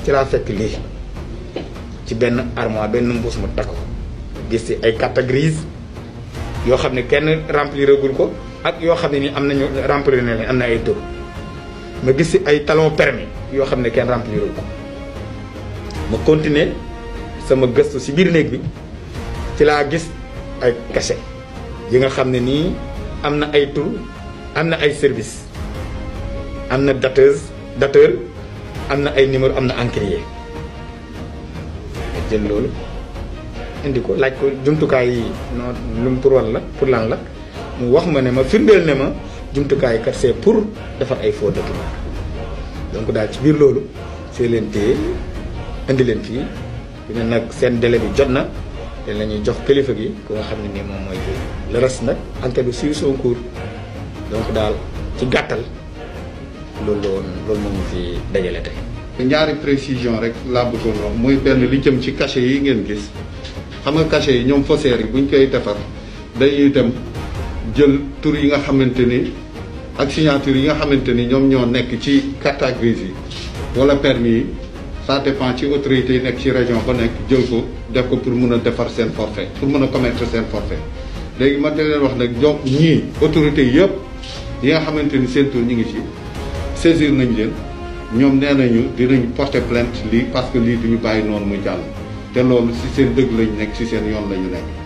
ci laa fekk lii ci benn armoire benn mbuus mu takk ko gis ci ay carte grise yoo xam ne kenn remplir agul ko ak yoo xam ne ni am nañu remplir na leen am na ay tur ma gis ci ay talon permis yoo xam ne kenn remplir ko ma continuer sama gëstu ci biir néeg bi ci laa gis ay cachet yi nga xam ne nii am na ay tur am na ay service am na dateuse dateur am na ay numéro am na encrier jël loolu indi ko laaj ko jumtukaay yi non lu mu pour wan la pour lan la mu wax ma ne ma firndeel ne ma jumtukaay kat c'est pour defar ay faux documents donc daal ci biir loolu see leen téye indi leen fii bi ne nag seen délai bi jot na te la ñuy jox kilifa gi ku nga xam ne nii moom mooy le reste nag enquête bi suit son cours donc daal ci gàttal loolu la woon loolu moo ñu fi dajale tey. ñaari précision rek laa bëggoon wax mooy benn li jëm ci cachet yi ngeen gis xam nga cachet yi ñoom faussaires yi buñ koy defar dañuy dem jël tur yi nga xamante ni ak signature yi nga xamante ni ñoom ñoo nekk ci carte grise yi wala permis yi ça dépend ci autorités yi nekk ci région ba nekk jël ko def ko pour mun a defar seen forfait pour mun a commettre seen forfait léegi ma da leen wax nag ñoom ñii autorités yëpp yi nga xamante ni seen tur ñu ngi ci saisir nañ leen ñoom nee nañu dinañ porter plainte lii parce que lii duñu bàyyi noonu muy jàll te loolu ci seen dëgg lañu nekk ci seen yoon la ñu nekk